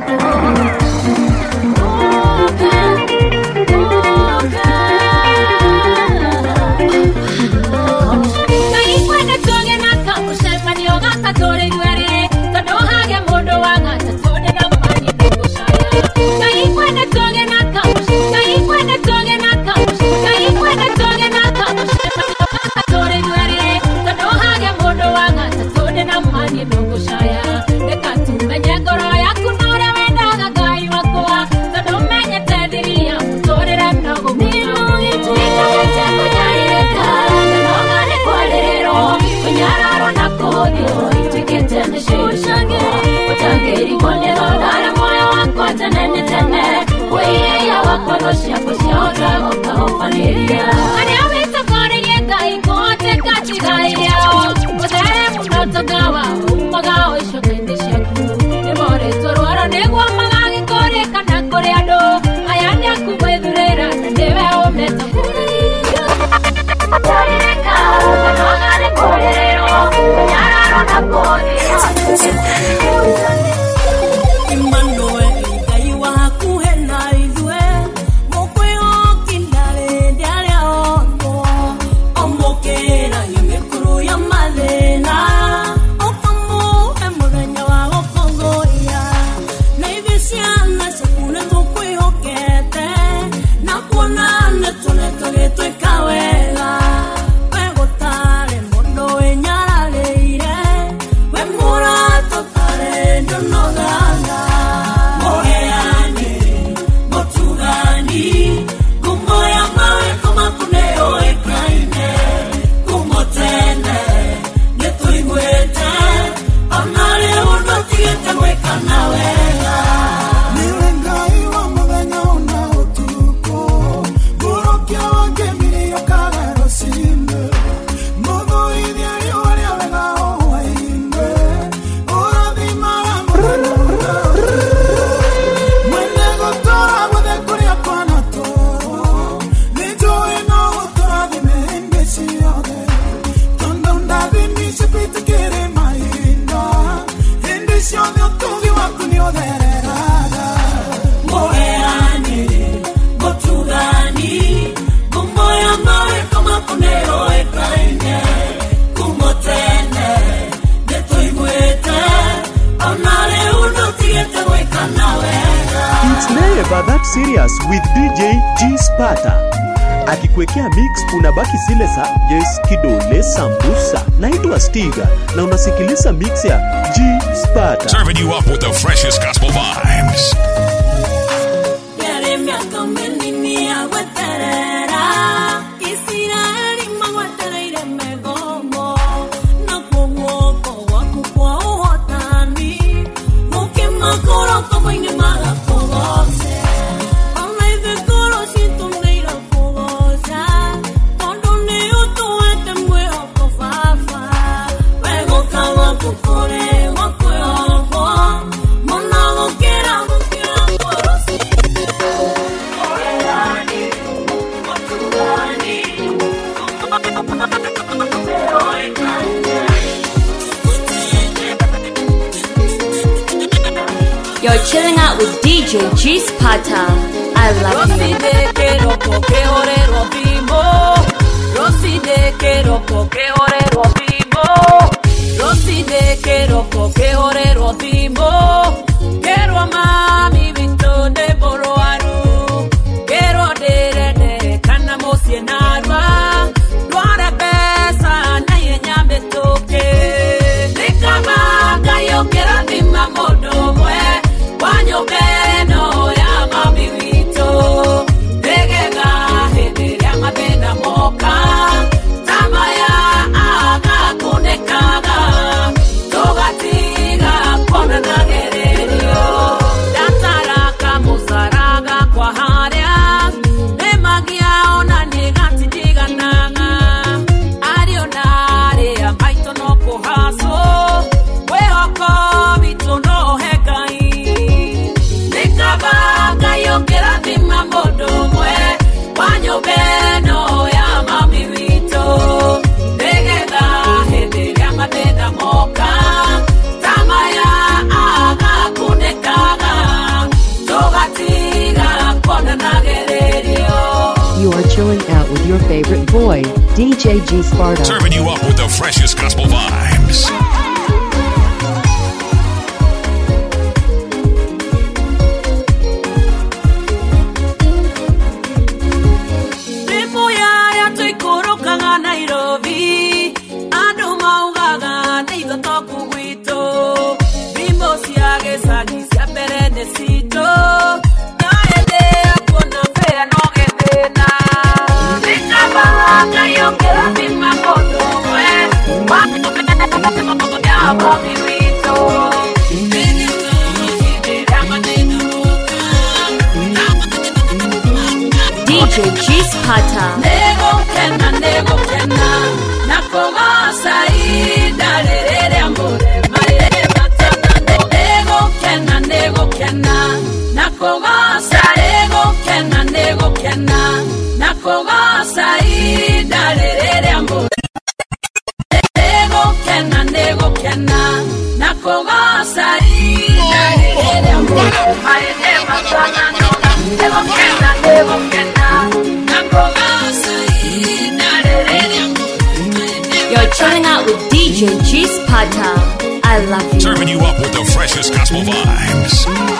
Oh, gaka tũrĩ ithuerĩ tondũ hage mũndũ wang'ata tũrĩ na mani ndũgũcaya ngai kwene tũgĩ na kamũci ngai kwene tũgĩ na kamũci ngai kwene tũgĩ na kamũci gaka tũrĩ ithuerĩ tondũ hage mũndũ wang'ata tũrĩ na mani ndũgũcaya reka tumenye ngoro yaku na ũrĩa wendaga ngai wakwa tondũ menyete thiri ya mũtũrĩre mnogo mũno nĩkamete kũnyarirĩka na nogane kwarĩrĩrwo kũnyararwo na kũhũthio ituĩkĩte mĩciĩ ũtangĩrigwo nĩ thogara muoyo wakwa tene nĩ tene wĩiya wakwa tho ciaku ciahota gũkaũbanĩria arĩa wĩtokoreirie ngai kũhoteka tigai rĩao ũthere mũno togawa umaga ũicoka-inĩ ciaku nĩmorĩtwo rwaro nĩguo magagĩkũrĩkana kũrĩ andũ aya nĩ aku gwĩthurĩra na nĩwe ũmetokoreirio Emmanuel, Ngai waku he na ithuĩ, mũkwĩhokinda rĩndĩ arĩa otho. Ũmũkĩragia mĩkuru ya mathĩna, ũkamũhe mũthenya wa gũkũngũiya. Na ithuĩ ciana ciaku nĩ tũkwĩhokete, na kuona nĩ tũne tũgĩtwĩka wega. We gũtarĩ mũndũ wĩnyararĩire, we mũratũ tarĩ ndũnogaga. Mũheani, mũtugani, ngumo ya mawĩko maku nĩ yũĩkaine. Ngumo tene, nĩ tũiguĩte, ona rĩu ndũtigĩte gwĩka na wega. Niwe Ngai wa mũthenya ona ũtukũ, mũrokia wa ngemi yũkaga rũcinĩ. Mũthũithia riũa rĩa wega o hwaĩ-inĩ, ũrathimaga mũthenya ũrĩa Mwene gũtũũra guothe kũrĩa kwanatũũrwo, nĩnjũĩ no gũtũrathime hĩndĩ ciothe. Tondũ ndathimi cipitĩkĩrĩ mahinda, hĩndĩ ciothe ũtugi waku nĩ ũthereraga. Mũheani, mũtugani, ngumo ya mawĩko maku nĩ yũĩkaine. Ngumo tene, nĩ tũiguĩte, ona rĩu ndũtigĩte gwĩka na wega. It's never that serious with DJ G Sparta. Akikuwekea mix unabaki zile za Yes Kidole Sambusa. Naitwa Stiga na unasikiliza mix ya G Sparta. Serving you up with the freshest gospel vibes. Yari mĩaka mĩnini ya gweterera, Isiraeli magwetereire mĩgomo, nakuo guoko gwaku kwa ũhotani, gũkĩmakora komo-inĩ magakũgoce. Ona ithuĩ ngoro citũ nĩirakũgoca, tondũ nĩũtũhete mwĩhoko Baba. Wegũka gwaku kũrĩ gwa kwĩhokwo, mũno gũkĩra gũkĩra ngoro You're chilling out with DJ G Sparta. I love Rosy you. de keroko ke orero bimbo Rosy de keroko ke orero bimbo Rosy de keroko ke orero bimbo Kero mami vito de boroaru Kero de de kana mosie narwa Dware pesa na yenyambe toke Nikama kayo kera bima modo mwe Wanyo beno ya mami wito Ndegega hĩndĩ ĩrĩa mathĩna moka Tama ya agakunĩkaga Tũgatiga kuonana gererio Ndataraka mũcaraga kwa harĩa Nĩmagia ona nĩgatindiganaga Ariũ na arĩa maitũ no kũhacwo Mwĩhoko witũ no he Ngai Nĩkaba Ngai ũngĩrathima mũndũ ũmwe wa nyũmba ĩno ya mami witũ nĩgetha hĩndĩ ĩrĩa mathĩna moka tamaya agakunĩkaga tũgatiga kuonanagererio You are chilling out with your favorite boy, DJ G Sparta. Serving you up with the freshest gospel vibes. gĩcagi cia mbere nĩ citũ no hĩndĩ ya kuona mbĩa no gĩthĩna Nĩkabaga Ngai ũngĩrathima mũndũ ũmwe ya mami witũ DJ G Sparta. Nĩgũkena nĩgũkena na kũgoca ihinda rĩrĩ rĩa mũrema rĩrĩ matana nĩgũkena nĩgũkena na kũgoca nĩgũkena nĩgũkena na kũgoca ihinda rĩrĩ rĩa mũrema nĩgũkena nĩgũkena na kũgoca ihinda rĩrĩ rĩa mũrema rĩrĩ matana nĩgũkena nĩgũkena na kũgoca ihinda rĩrĩ rĩa You're chilling out with DJ G Sparta. I love you. Serving you up with the freshest gospel vibes.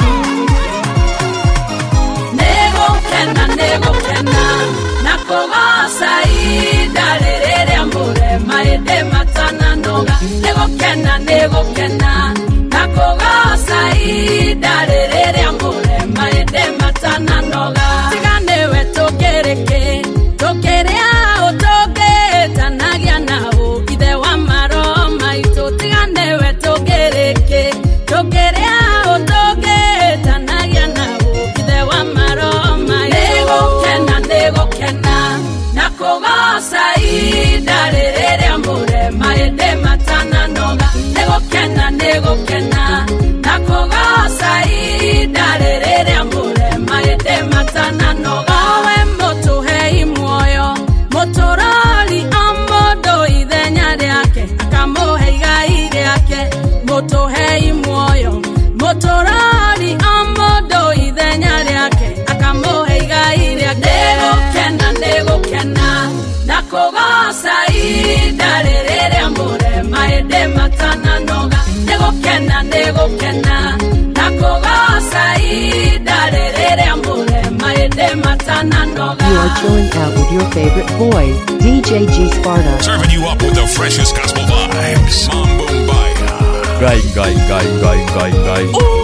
Nĩgũkena, nĩgũkena, na kũgoca ihinda rĩrĩ rĩa mũrema hĩndĩ matananoga. Nĩgũkena, nĩgũkena, na kũgoca ihinda rĩrĩ rĩa mũrema hĩndĩ matananoga. Tiga nĩwe tũkĩrĩkĩ, tũkĩrĩa ũ tũngĩtanagia na ũ, ithe wa maroho maitũ. Tiga nĩwe tũkĩrĩkĩ, tũkĩrĩa ũ tũngĩtanagia na ũ, ithe wa maroho maitũ. Nĩgũkena, nĩgũkena, na kũgoca ihinda rĩrĩ rĩa mũrema hĩndĩ matananoga. Nĩgũkena, nĩgũkena, na kũgoca ihinda rĩrĩ rĩa mũrema hĩndĩ matananoga. Owe mũtũhei muoyo, mũtũrori o mũndũ ithenya rĩake, akamũhe igai rĩake. Mũtũhei muoyo, mũtũrori o mũndũ ithenya rĩake, akamũhe igai rĩake. Nĩgũkena, nĩgũkena, na kũgoca ihinda rĩrĩ rĩa mũrema hĩndĩ matananoga. Nĩgũkena, nĩgũkena, na kũgoca ihinda rĩrĩ rĩa mũrema hĩndĩ matananoga. You are chilling out with your favorite boy, DJ G Sparta. Serving you up with the freshest gospel vibes. Mambo Mbaya. Ngai, ngai, ngai, ngai, ngai, ngai.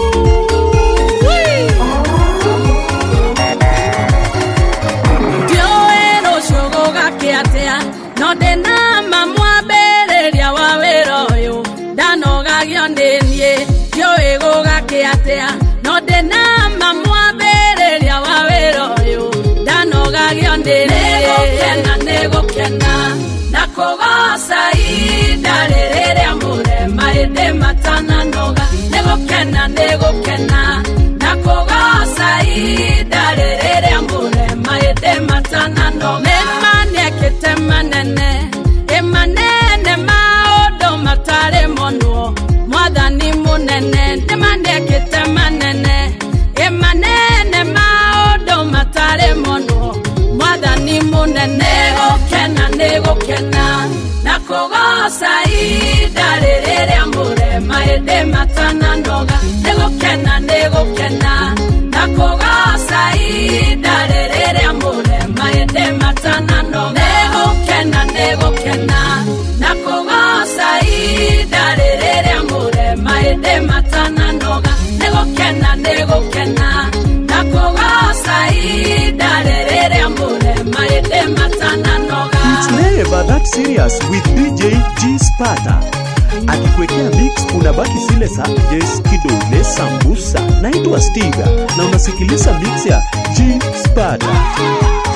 ndiũĩ rũciũ gũgakĩatĩa no ndĩna ma mwambĩrĩria wa wĩra ũyũ ndanogagio nĩ niĩ ndiũĩ gũgakĩatĩa no ndĩna ma mwambĩrĩria wa wĩra ũyũ ndanogagio nĩ niĩ nĩgũkena nĩgũkena na kũgoca ihinda rĩrĩ rĩa mũrema hĩndĩ matananoga nĩgũkena nĩgũkena na kũgoca ihinda rĩrĩ rĩa mũrema hĩndĩ matananoga nĩma nĩekĩte manene ĩmanene maũndũ matarĩ monwo mwathani mũnene nĩma nĩekĩte manene ĩmanene maũndũ matarĩ monwo mwathani mũnene gũkena nĩ gũkena na kũgoca ihinda rĩrĩ rĩa mũrema hĩndĩ matananoga nĩ gũkena nĩ gũkena na kũgoca ihinda rĩrĩ rĩa mũrema hĩndĩ matananoga nĩ gũkena nĩ gũkena na kũgoca ihinda rĩrĩ rĩa mũrema hĩndĩ matananoga nĩ gũkena nĩ gũkena na kũgoca ihinda rĩrĩ rĩa mũrema hĩndĩ matananoga It's never that serious with DJ G Sparta. Akikuwekea mix unabaki zile za Yes Kidole Sambusa. Naitwa Stiga na unasikiliza mix ya G Sparta.